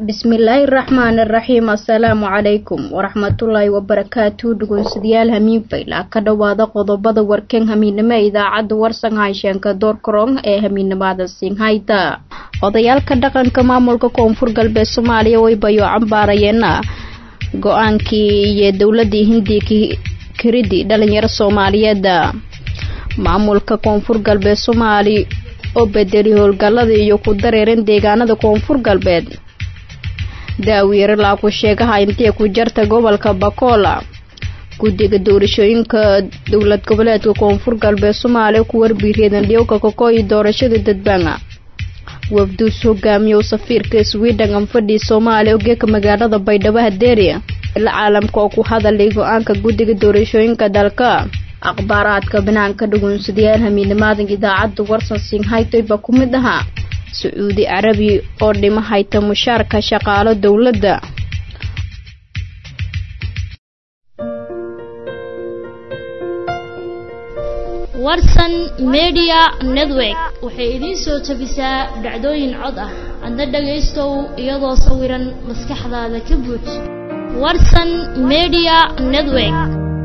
bismillaahi raxmaani raxiim assalaamu calaykum waraxmatullaahi wabarakaatu dhugunsidayaal hamiin fayla ka dhowaada qodobada warkan hamiinimo ee idaacadda warsan haysheanka doorkarong ee hamiinimada singhayda odayaalka dhaqanka maamulka koonfur galbeed soomaaliya way bayo cambaarayeena go-aankii iyo dowladii hindiya kiridi dhalinyaro soomaaliyeed maamulka koonfur galbeed soomaali oo bedeli howlgalada iyo ku dareeran deegaanada koonfur galbeed daawiire laaku sheegaha intee ku jarta gobolka bakola guddiga doorashooyinka dowlad goboleedka koonfur galbeed soomaaliya ku warbiireedan dhiyowka kakooyi doorashada dadbaanga wafduus hogaamiyow safiirka sweden anfadhii soomaaliya ogeeka magaalada baydhabo hadeeri ila caalamka oo ku hadalay go-aanka guddiga doorashooyinka dalka akhbaaraadka banaanka dhugunsadayaal hamiinimaadan idaacadda warsan singhaytoyba ku mid ahaa sacuudi carabi oo dhima hayta mushaarka shaqaalo dowladda warsan media network waxay idiin soo tabisaa dhacdooyin cod ah adna dhagaystow iyadoo sawiran maskaxdaada ka buuj warsan media network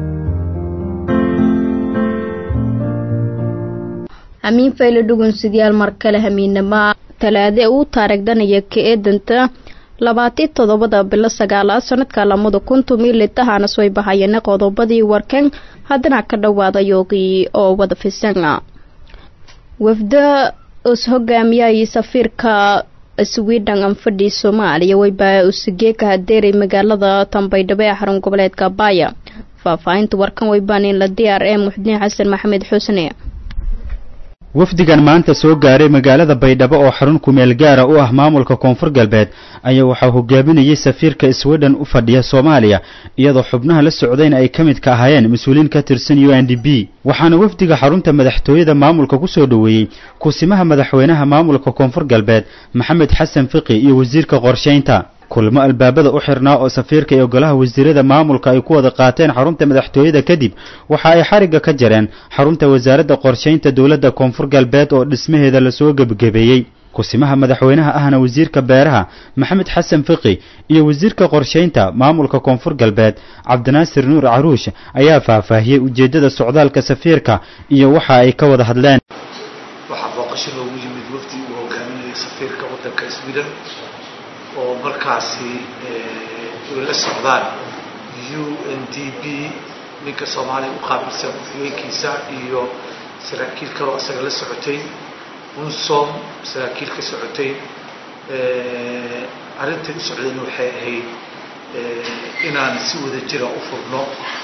hamiin fayle dhugunsidayaal mar kale hamiinama talaade uu taarigdanaya ka eedanta labaati toddobada bilo sagaalaad sanadka lamada kuntum ilitahanas way bahayeen qodobadii warkan haddana ka dhawaada yoogii oo wada fisana wafda us hogaamiyay safiirka sweden anfadhii soomaaliya waybaa usigeeka hadeeray magaalada tambaydhabo ee xarun goboleedka baaya faahfaahinta warkan waybaanin la d r e muxudiin xasan maxamed xusne wafdigan maanta soo gaaray magaalada baydhabo oo xarun kumeel gaara u ah maamulka koonfur galbeed ayaa waxaa hogaaminayay safiirka sweden u fadhiya soomaaliya iyadoo xubnaha la socdayna ay ka mid ka ahaayeen mas-uuliin ka tirsan u n d b waxaana wafdiga xarunta madaxtooyada maamulka ku soo dhoweeyey kusimaha madaxweynaha maamulka koonfur galbeed maxamed xasan fiqi iyo wasiirka qorshaynta kulmo albaabada u xirnaa oo safiirka iyo golaha wasiirada maamulka ay ku wada qaateen xarunta madaxtooyada kadib waxa ay xarigga ka jareen xarunta wasaaradda qorshaynta dowladda koonfur galbeed oo dhismaheeda lasoo gebagabeeyey kusimaha madaxweynaha ahna wasiirka beeraha maxamed xasan fiqi iyo wasiirka qorshaynta maamulka koonfur galbeed cabdinaasir nuur caruush ayaa faahfaahiyey ujeeddada socdaalka safiirka iyo waxa ay ka wada hadleen waxaa booqasho loogu yimid wafdi uu hogaaminaya safiirka waddanka sweden oo markaasi ay la socdaan u n d b ninka soomaaliya u qaabilsan ku-xigeenkiisa iyo saraakiil kaloo isaga la socotay unsom saraakiil ka socotay arrintay u socdeen waxay ahayd inaan si wada jira u furno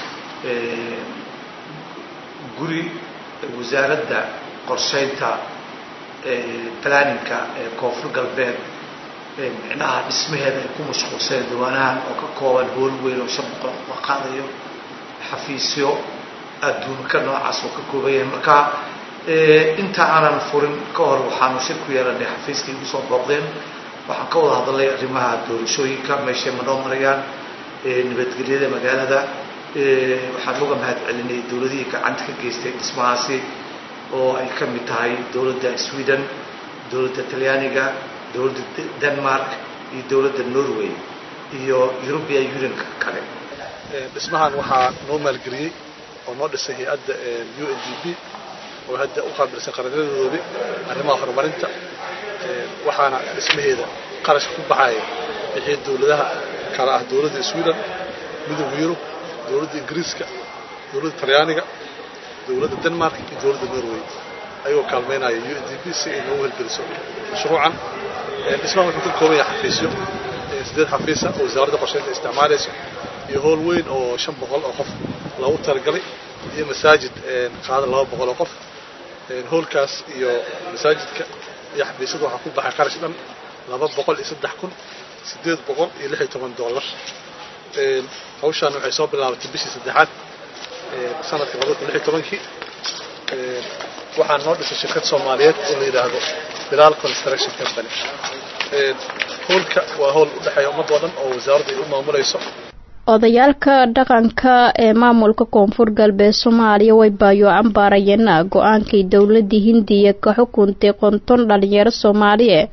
guri wasaaradda qorshaynta planninka ee koonfur galbeed micnaha dhismaheeda ay ku mashquulseen diiwaanahan oo ka kooban hool weyn oo shan boqol la qaadayo xafiisyo adduunka noocaas oo ka kooban yahay marka inta aanan furin ka hor waxaanu shir ku yeelanay xafiiskay igu soo booqdeen waxaan ka wada hadalnay arrimaha doorashooyinka meeshay ma noo marayaan nabadgelyada magaalada waxaan uga mahad celinay dowladihii gacanta ka geystay dhismahaasi oo ay ka mid tahay dowladda sweden dowladda talyaaniga dowladda denmark iyo dowladda norway iyo european unionka kale dhismahan waxaa noo maalgeliyey oo noo dhisay hay-adda u n d b oo hadda u qaabilsan qaranadoodii arrimaha horumarinta waxaana dhismaheeda qarashka ku baxaya wixii dowladaha kale ah dowladda sweden midowga yurub dowladda ingiriiska dowladda talyaaniga dowladda denmark iyo dowladda norway ayagoo kaalmaynaya u n d b si ay noogu hirgeliso mashruucan dhismahan wuxuu ka kooban yahay xafiisyo siddeed xafiisa oo wasaaradda qorshaynta isticmaalayso iyo howl weyn oo shan boqol oo qof loogu talagalay iyo masaajid qaada laba boqol oo qof hoolkaas iyo masaajidka iyo xafiisyada waxaa ku baxay qarash dhan laba boqol iyo saddex kun siddeed boqol iyo lix iyo toban dollar hawshaan waxay soo bilaabatay bishii saddexaad sanadka laba kun lix iyo tobankii waxaa noo dhisay shirkad soomaaliyeed oo la yidhaahdo bilaal construction company hoolka waa howl u dhexeeya ummad oo dhan oo wasaaradda ay u maamulayso odayaalka dhaqanka ee maamulka koonfur galbeed soomaaliya way baayo cambaarayeen go-aankii dowladii hindiya ka xukuntay qonton dhalinyaro soomaaliye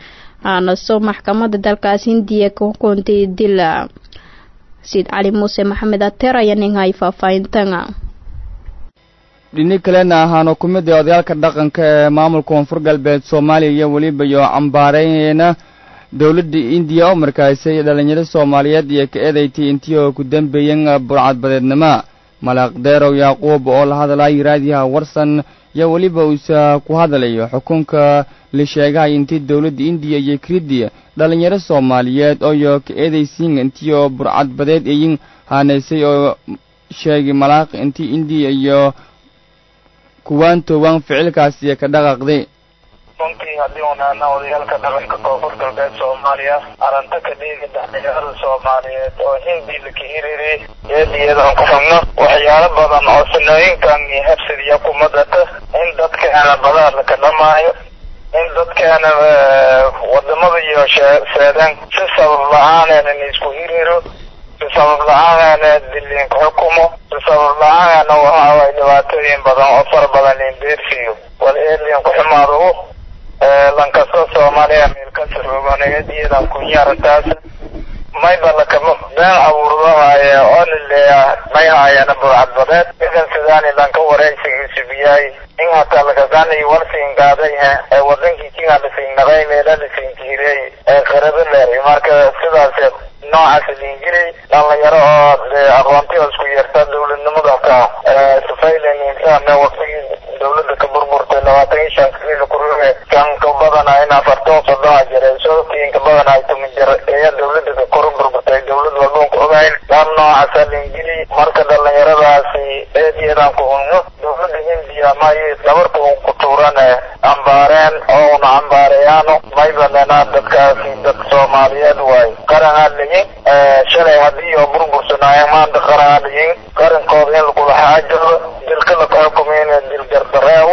aanaso maxkamadda dalkaas hindiya ka hukuntay dila siid cali muuse maxamed ateer ayaa ninhay faahfaahintana dhini kalena ahaano ku mid ee odayaalka dhaqanka ee maamulka koonfur galbeed soomaaliya iyo weliba iyo cambaareyna dowladda indiya oo markaasay dhalinyaro soomaaliyeed iyo ka eedaytay intii oo ku dambeeyeen burcadbadeednimo malaaq deerow yaaquub oo la hadlaya raadiyaha warsan iyo weliba uusa ku hadlayo xukunka la sheegahay intii dowladda indiya iyo kriddi dhalinyaro soomaaliyeed ooyo ka eedaysiin intii oo burcadbadeed ayin haaneysay oo sheegay malaaq intii indiya iyo kuwaan toobaan ficilkaasi ka dhaqaaqday runtii haddii unaana odayaalka dhaqanka koonfur galbeed soomaaliya aranta ka dhiigi dhalinyarada soomaaliyeed oo hindi laka hiriri eediyadan ku xubno waxyaalo badan oo sanooyinkan iyo habsidiya kuma data in dadkeena badaha laka dhamaayo in dadkeena wadamada iyo seedeen si sabab la-aaneena isku hiriro si sabab la-aaneena diliinka xukumo si sabab la-aaneena waxaaway dhibaatooyin badan oo fara badan liindeersiyo wal eedliin ku xumaado lankasta soomaaliya meelkasi roganeediyadan kunyaarataas mayba lakama been abuurdahaaye oo lileeya may haayana burcadbadeed idan sidaani lanka wareysigiisu biyaay in hataa lakagani warsiin gaaday ee wadankii kinga lasiinnaqay meela lasiinjiirey ee qarado leeray marka sidaas noocaas liingiri dhalinyaro oo dee aqoontiga isku yeerta dowladnimada ka sufaylen insaane waqtigii dowladda ka burburtay labaatan iyo shan kiilo kuruge kan ka badana in afartan soddona jiray soodkii ka badana ay tumin jir ayaa dowladda ka kor burburtay dowlad walboon ku ogayn dhan noocaasa liingiri marka dhalinyaradaasi eediyadan ku unno dowladda hindiya may dabarka un ku tuurane ambaareen oo una ambaareyaano may bananaa dadkaasi dad soomaaliyeed waay qaranaa liyin shalay haddii oo burbursanaayo maanta qaranaa liyin qarankooda in lagula xaajoodo dilka laka xukumayna dilgardareewo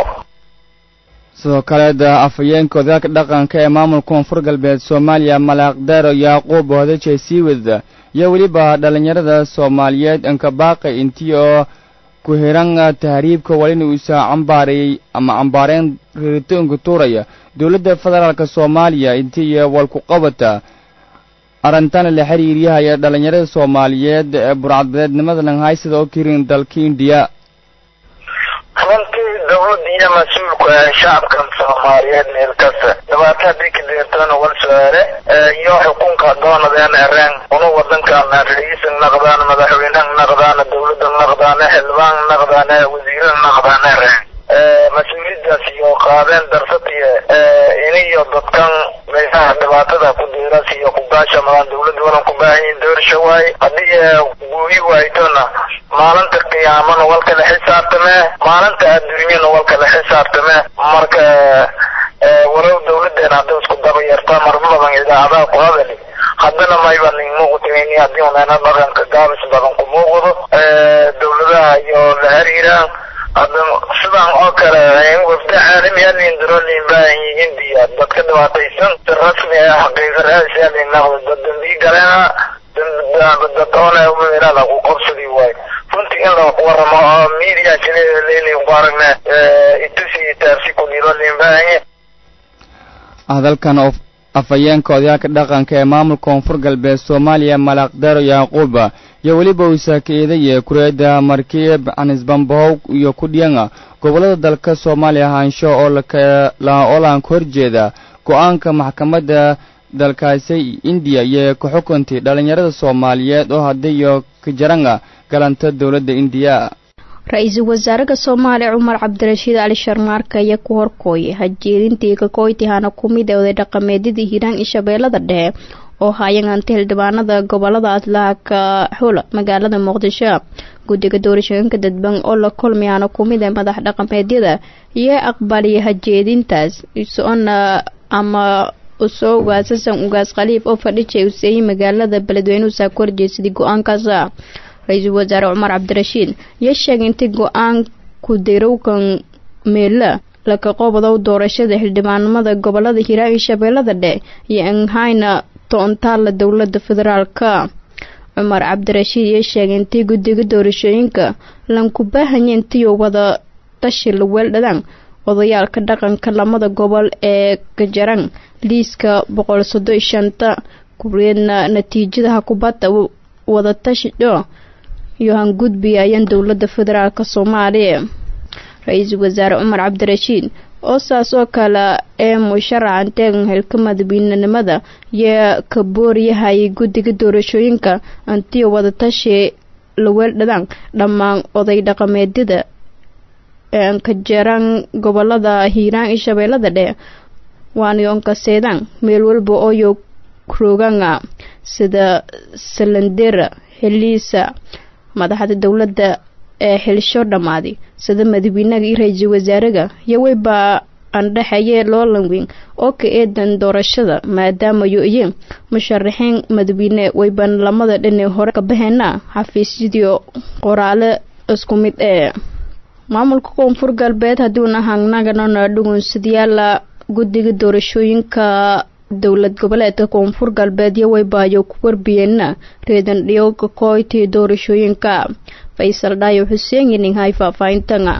sidoo kaleeda afhayeenka odayaalka dhaqanka ee maamulka koonfur galbeed soomaaliya malaaq deero yaaquub hodaje siiwad iyo weliba dhalinyarada soomaaliyeed ankabaaqay intii oo ku hiran tahriibka walina uusa cambaarayey ama cambaareen riritoonka tuuraya dowladda federaalka soomaaliya intii walku qabata arintana la xiriiriyahaya dhalinyarada soomaaliyeed ee burcadbadeednimada langhaysada oo kirin dalka indiya runtii dowladda iyo mas-uulku ee shacabkan soomaaliyeed meel kasta dhibaato haddii ka deertana wal su-aale iyo xukunka doonadeen ereen una wadankaana ra-iisan naqdaan madaxweynaha naqdaana dowladda naqdaana xildhibaan naqdaana wasiirada naqdaana ereen mas-uuliyadaas iyo qaadeen darsatiyo iniyo dadkan meelaha dhibaatada ku diiras iyo kugaashamadan dowladda wadan ku baahanyihin doorsha waaye haddii guuyi waaytona maalinta qiyaamana wal kala xisaabtamee maalinta adduunyana wal kala xisaabtamee marka walow dowladeena hadday isku daba yartaa marma badan idaacadaha ku hadali haddana mayba nin muuqutayni haddii uneena dhaqanka gaabis badan ku muuqdo dowladaha iyo la xiriiraan hadda sidan oo kale wafda caalami alindiro lin baahan yihiin diya dadka dhibaataysan si rasmi ah xaqiiqa raasi alinaqdo dad dambii galeena dad oona meelaha lagu qabsadi waayo runtii in la waramo oo media jilelin ku aragne itusi taarsi ku dhiro lin baahan hadalkan oo afhayeenka odayaalka dhaqanka ee maamulka koonfur galbeed soomaaliya malaaq deero yaaquuba iyo weliba uusa ka eedaya kureeda markiib canisbambahow iyo kudhiyanga gobollada dalka soomaaliya haansho oo lakoolanka horjeeda go-aanka maxkamadda dalkaasi indiya iyo ka xukuntay dhalinyarada soomaaliyeed oo haddiyo ka jaranga galanta dowladda indiya ra-iisul wasaaraha soomaaliya cumar cabdirashiid cali sharmaarka ayaa ku horkooyay hajeedintii kakoytihana ku mid ee oday dhaqameedyadii hiiraan iyo shabeellada dhexe oo haayanganta xildhibaanada gobolada atlaaka xula magaalada muqdisho guddiga doorashooyinka dadban oo la kulmayana ku mid ee madax dhaqameedyada iyo aqbaliya hajeedintaas isona ama usoo ugaasasan ugaas khaliif oo fadhijay useeyey magaalada beledweyne usaa ku horjeesaday go-aankaas ra-iisul wasaare cumar cabdirashiid iyo sheegay intay go-aanku dirowkan meela laka qobodow doorashada xildhibaanimada gobolada hiiraan iyo shabeellada dhexe iyo anhayna toontaala dowlada federaalka cumar cabdirashiid iyo sheegay intay guddiga doorashooyinka lanku baahanya intiyo wada tashi la weeldhadaan odayaalka dhaqanka lamada gobol ee gajarang liiska boqol soddon shanta kureedna natiijadaha kubadda wadatashido iyo hangudbi ayaan dowladda federaalk soomaaliya ra-iisul wasaare cumar cabdirashiid oo saas oo kale ee musharacan teegan xilka madaxweynenimada iyo ka booryahay guddiga doorashooyinka antiyo wadatashi laweeldhadaan dhammaan oday dhaqameedyada ka jeeraan gobolada hiiraan iyo shabeellada dhee waanyoonkaseedaan meel walba ooyo rooganga sida salandera heliisa madaxda dowladda ee xilsho dhammaaday sida madaxweynaga iyo ra-iisul wasaaraga iyo weyba andhexeeye loolanweyn oo ka eedan doorashada maadaamayo iyo musharaxiin madaxweyne weyban lamada dhine hore ka baheena xafiisyadii qoraale isku mid ee maamulka koonfur galbeed haddiuna hangnaganona dhugunsadayaala guddiga doorashooyinka dowlad goboleedka koonfur galbeed iyo weybaayo ku warbiyeena reedan dhiyowga kooytii doorashooyinka faysal dhaayo xuseen yininhay faahfaahintanga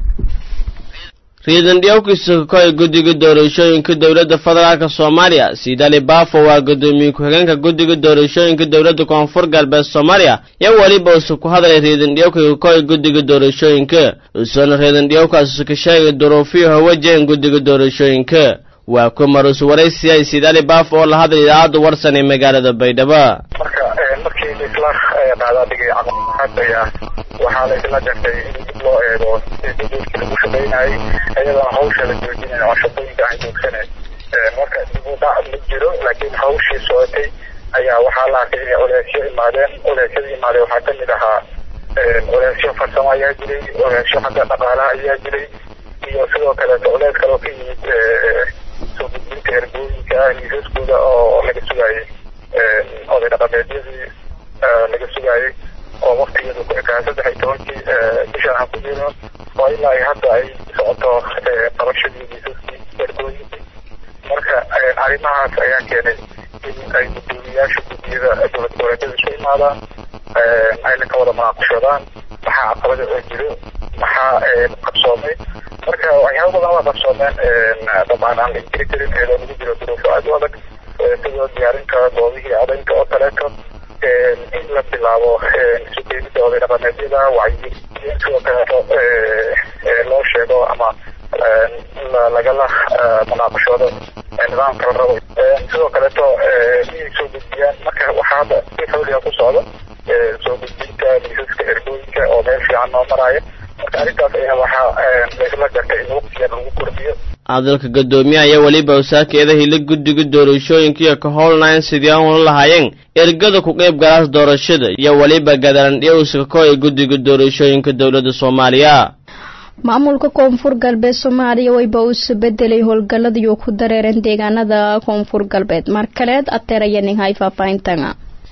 riidan dhiyowkiisa kakoy guddiga doorashooyinka dowladda federaalk soomaaliya siidali baafo waa guddoomiye ku-xigeenka guddiga doorashooyinka dowladda koonfur galbeed soomaaliya iyo weliba usu ku hadlay riidan dhiyowka kakoy guddiga doorashooyinka usoona riidan dhiyowkaas isu ka sheegay duruufiyo hawajeen guddiga doorashooyinka waa ku marus waraysiya siidali baafo oo la hadlay idaacadda warsan ee magaalada baydhabo marka markii laisla qaadaadhigay caqabad ayaa waxaa laisla jartay in dib loo eego duduudkii lagu shaqaynayay iyadana hawsha la joojinayn oo shaqooyinka aan joogsaneyn marka dib u dhac ma jiro laakiin hawshii socotay ayaa waxaa la arkay inay oleesyo imaadeen oleesyada imaadeen waxaa kamid ahaa oleesyo farsamo ayaa jiray oleesyo xagga dhaqaalaha ayaa jiray iyo sidoo kaleeto olees kaloo ka yimid soo gudbinta ergooyinka liisaskooda oo laga sugaayay oday dhaqameedyadii laga sugaayay oo waktigeedu ku ekaa saddex iyo tobankii bishaan aan ku jirno oo ilaa ay hadda ay socoto qabashadii liisaskii ergooyinkii marka arrimahaas ayaa keenay in ay guddoomiyaasha guddiyada dowlad goboleedyada isu imaadaan ayna ka wada munaaqashadaan maxaa caqabada oo jiro maxaa qabsoomay marka waxyaaba badan waa qabsoomeen dabcan aan la inkiri karin iyadoo lagu jiro duruufo aad u adag sidoo diyaarinta doodihii codaynta oo kaleeto in la bilaabo isu keenida oday dhaqameedyada wacyi sidoo kaleeto loo sheego ama lagala munaaqashoodo nidaamka la rabo sidoo kaleeto inay soo gudbiyaan marka waxaa hadda si xawliga ku socda soo gudbinta liisaska ergooyinka oo meel fiican noo maraya marka arrintaas ayaa waxaa laisla jartay in waqtigan lagu kordhiyo hadalka guddoomiyaha iyo weliba wasaakeeda hila guddiga doorashooyinka iyo ka howlnayn sidii aan ula lahaayeen ergada ku qayb galaas doorashada iyo weliba gadalandhiyowska koy guddiga doorashooyinka dowladda soomaaliya maamulka koonfur galbeed soomaaliya weyba uusa bedelay howlgalladii ku dareereen deegaanada koonfur galbeed mar kaleed ateerayaninhay faahfaahintanga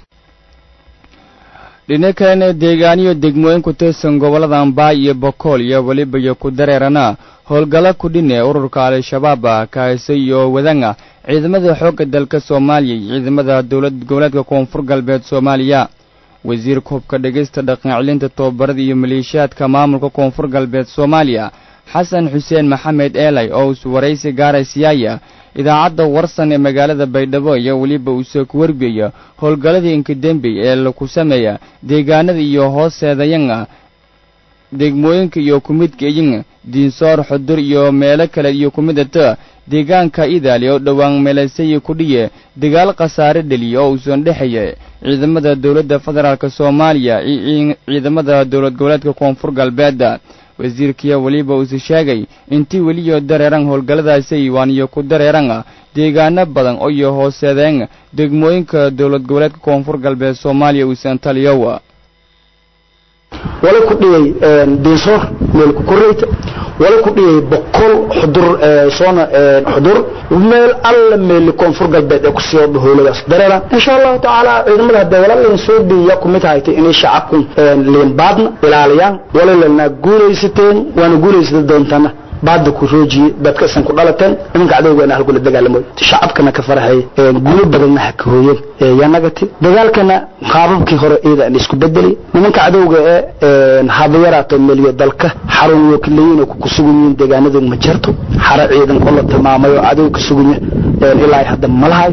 dhina kalena deegaaniyo degmooyin ku tirsan gobollada ambaay iyo bokool iyo weliba iyo ku dareerana howlgalla ku dhinee ururka al-shabaab kaase iyo wadanga ciidamada xoogga dalka soomaaliya iyo ciidamada dowlad goboleedka koonfur galbeed soomaaliya wasiirka hubka dhegaysta dhaqancelinta tobabarada iyo maleeshiyaadka maamulka koonfur galbeed soomaaliya xasan xuseen maxamed eelay oo us waraysi gaaray siyaaya idaacadda warsan ee magaalada baydhabo iyo weliba uuse ku warbiyaya howlgalladii inkadembey ee laku sameeya deegaanada iyo hooseedayanga degmooyinka iyo kumidka iyanga diinsoor xudur iyo meelo kale iyo kumidata deegaanka idaali oo dhowaan meelasayi ku dhiye dagaal khasaare dheliya oo uusan dhexeeya ciidamada dowladda federaalk soomaaliya iyo ciidamada dowlad goboleedka koonfur galbeeda wasiirkiya weliba uuse sheegay intii weliyo dareeran howlgalladaasay waaniyo ku dareeranga deegaano badan oo iyo hooseedeen degmooyinka dowlad goboleedka koonfur galbeed soomaaliya uusan taliyowa wala ku dhiyay diinsoor meel ku koreyta wala ku dhiyay boqol xudur soona xudur meel alla meel koonfur galbeed ee ku sii howladaas dareera insha allahu tacaala ciidamada hadda walaalin soo diiya ku mid haytay inay shacabku liin baadna ilaaliyaan walalana guulaysateen waana guulaysata doontana baada ku roojiye dadka isan ku dhalateen nimanka cadowgana halkula dagaalamo shacabkana ka farahay gulo badanna ha ka hooyeen yanagati dagaalkana qaababkii hore iyada aan isku bedeli nimanka cadowga ee haba yaraato meliyo dalka xarun wakiilayiin oo ku sugan yihiin deegaanadu ma jirto xara ciidan oo la tilmaamay oo cadow ka suganya ilaa hadda ma lahay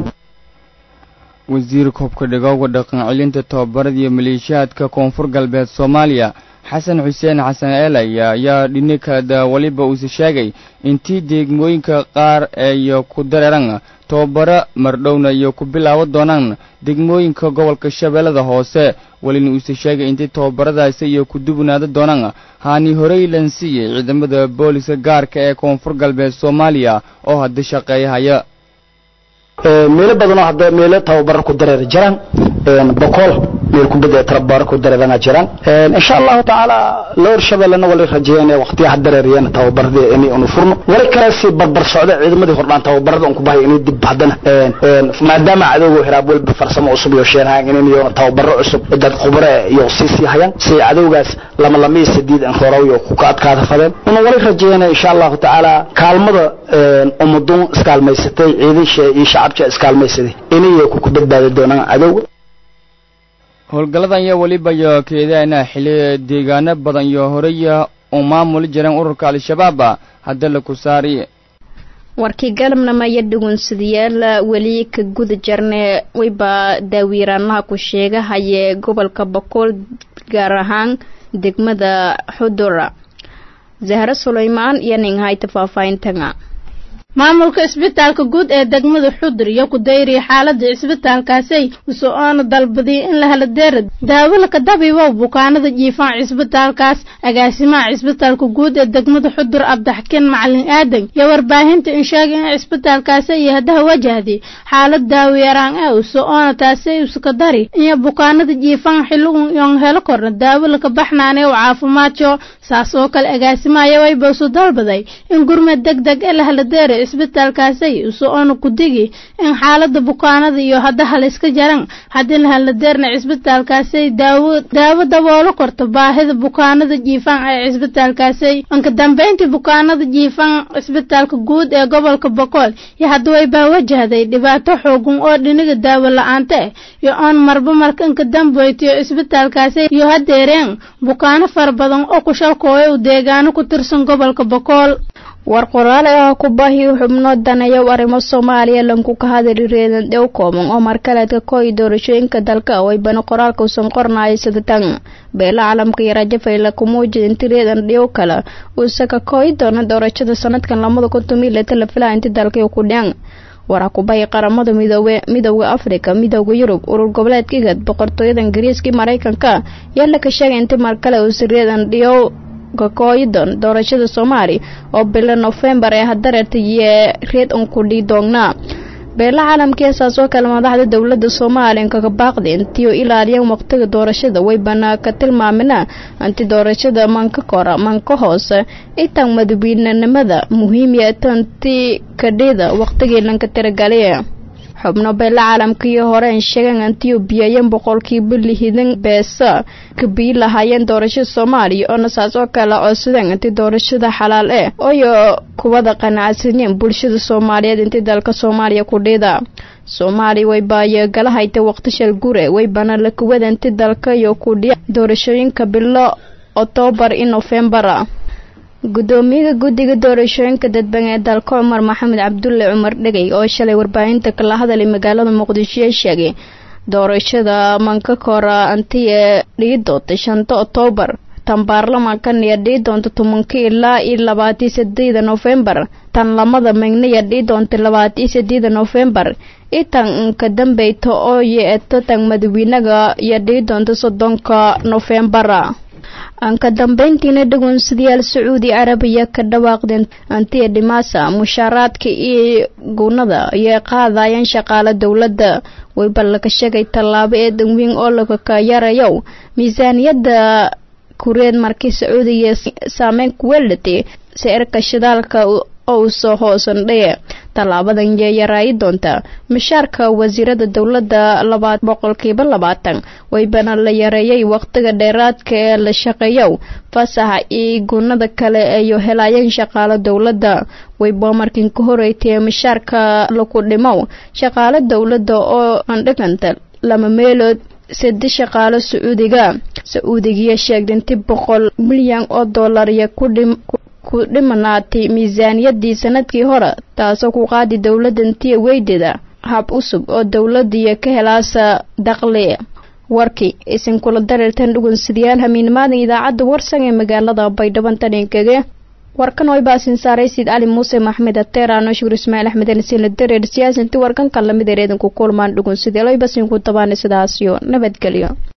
wasiir koobka dhigowga dhaqan celinta tababarada iyo maleeshiyaadka koonfur galbeed soomaaliya xasan xuseen xasan eelay ayaa dhinikada weliba uuse sheegay intii degmooyinka qaar ay ku dareeran tababaro mardhowna iyo ku bilaaban doonaan degmooyinka gobolka shabeellada hoose welina uuse sheegay intii tababaradaasi iyo ku dubnaada doonaan haani horey lansiiyey ciidamada booliska gaarka ee koonfur galbeed soomaaliya oo hadda shaqeeyahaya meelo badanoo hadda meelo tababaro ku dareera jiraan boqol meel kubadda tababaro ku dareerana jiraan insha allahu tacaala loor shabeellana wali rajeeyeen waqtiyaha dareeriyeen tababaradii inay unu furno wali kale si barbar socda ciidamadii hordhaan tababarada un ku bahay inay dib haddana maadaama cadowga hiraab walba farsamo cusub iyo sheenhaan in iyo tababaro cusub dad khubare iyo sii sii hayaan si cadowgaas lama lamii sideed an horow iyo ku ka adkaada fadeen una wali rajeeyeen insha allahu tacaala kaalmada ummaduun iskaalmaysatay ciidansha iyo shacabka iskaalmaysaday inay ku badbaadi doonaan cadowga howlgalladan iyo weliba iyo keedaana xili deegaano badan iyo horeya uu maamuli jireen ururka al-shabaaba hadda la ku saari warkii galabnama iyo dhugunsadayaal weli ka guda jarne wayba daawiiraanaha ku sheegahaye gobolka boqol gaar ahaan degmada xudura zahre sulaymaan iyo ninghayta faahfaahintaga maamulka isbitaalka guud ee degmada xudur iyo ku dayriya xaalada isbitaalkaasay uso-oona dalbadiya in la helo deerad daawalaka dabiibow bukaanada jiifaan cisbitaalkaas agaasimaha cisbitaalka guud ee degmada xudur abdaxkin macalin aadan iyo warbaahinta in sheegay in cisbitaalkaasi iyo haddaha wajahday xaalad daawiyaraan ee uso-oona taasay uska dari iyo bukaanada jiifaan xilligun yon helo korna daawalaka baxnaanee u caafimaadjo saas oo kale agaasimaha yawayba isu dalbaday in gurmad deg deg ee la helo deera isbitaalkaasay uso-oona ku digi in xaalada bukaanada iyo haddaha la iska jaran haddii la haladeerna cisbitaalkaasay daawo daawo daboolo korto baahida bukaanada jiifaan ee cisbitaalkaasay inka dambeyntii bukaanada jiifaan cisbitaalka guud ee gobolka boqol iyo hadda waybaa wajahday dhibaato xoogan oo dhiniga daawo la-aanta ah iyo oon marba marka inka damboytiyo cisbitaalkaasay iyo hadeereen bukaano fara badan oo ku shalkooya u deegaano ku tirsan gobolka boqol war qoraale ah ku baahi xubno daneeyow arrimo soomaaliya lanku ka hadali reedan dhow kooban oo markaleedka kooyi doorashooyinka dalka waybana qoraalka usan qornaaya sida tan beela caalamka iyo rajafayla kumuujid inti reedan dhow kale uusaka kooyi doona doorashada sanadkan lamada kuntumileta la filaa inti dalka ku dhian waraa kubahi qaramada midoobe midowda afrika midowda yurub urur goboleedka igad boqortooyada ingiriiska maraykanka yaa laka sheegay inti markale uusa reedan dhiyow kakooyidon doorashada soomaali oo bilo nofembar ee hadareerta iyo reed un ku dhii doognaa beela caalamkii saas oo kale madaxda dowlada soomaaliya kaga baaqday intiiu ilaaliyeen waqtiga doorashada way banaa ka tilmaamina inti doorashada manka kora manka hoose itaan madaxweynenimada muhiimiya tanti kadhida waqtigii lanka tiragaliya xubno beela caalamkii horeen sheegeen intii biyayan boqolkiiba lihidan beesa kabiyi lahaayeen doorashada soomaaliya oona saas oo kale codsadeen intii doorashada xalaal eh oyo kuwada qanacsaneen bulshada soomaaliyeed intii dalka soomaaliya ku dhida soomaaliya waybaayo gala hayta waqti shal gure waybana la kuwada inti dalka iyo ku dhiya doorashooyinka bilo oktoobar iyo nofembar gudoomiyaha guddiga doorashooyinka dadban ee dalka cumar maxamed cabdulle cumar dhegey oo shalay warbaahinta kala hadalay magaalada muqdisho ee sheegay doorashada manka kora anti ee dhigi doonta shanta oktoobar tan baarlamankan iyo dhii doonta tobanka ilaa iyo labaatiyo sideeda nofembar tan lamada megniya dhii doonta labaatiyo sideeda nofembar iyo tan ka dambeyta oo yeeto tan madaxweynaga iyo dhii doonta soddonka nofembara aan ka dambeyntiina dhagoonsadayaal sacuudi carabiya ka dhawaaqdeen antiya dhimaasa mushaaraadka iyo gunada ayay qaadayeen shaqaale dowladda wayba laga sheegay tallaabo ee danweyn oo laga ka yarayow miisaaniyadda kureed markii sacuudiya saameyn ku weelatay sicirka shidaalka oo soo hoosandhaye tallaabadan yee yaraayi doonta mishaarka wasiirada dowladda laba boqolkiiba labaatan waybana la yareeyay waqtiga dheeraadka ee la shaqeeyo fasaxa iyo gunada kale ayo helaayeen shaqaalo dowladda wayba markin ka horeytay mishaarka laku dhimow shaqaalo dowladda oo andhiganta lama meelood sade shaqaalo sacuudiga sacuudigiya sheegdinti boqol milyan oo dollar iyo ku dhimanaatay miisaaniyadii sanadkii hore taasoo ku qaadi dowladantiya weydida hab cusub oo dowladiya ka helaasa daqli warkii isinkula dareertan dhugunsidayaal hamiinimaadan idaacadda warsan ee magaalada baydhabo taninkage warkan way baasin saaray siid cali muuse maxmed ateerano shukur ismaaciil axmed alisiin la dareer siyaasinti warkan kan lamid ereedanku kulmaan dhugunsidayaal way basinku tabaana sidaasiyo nabadgelyo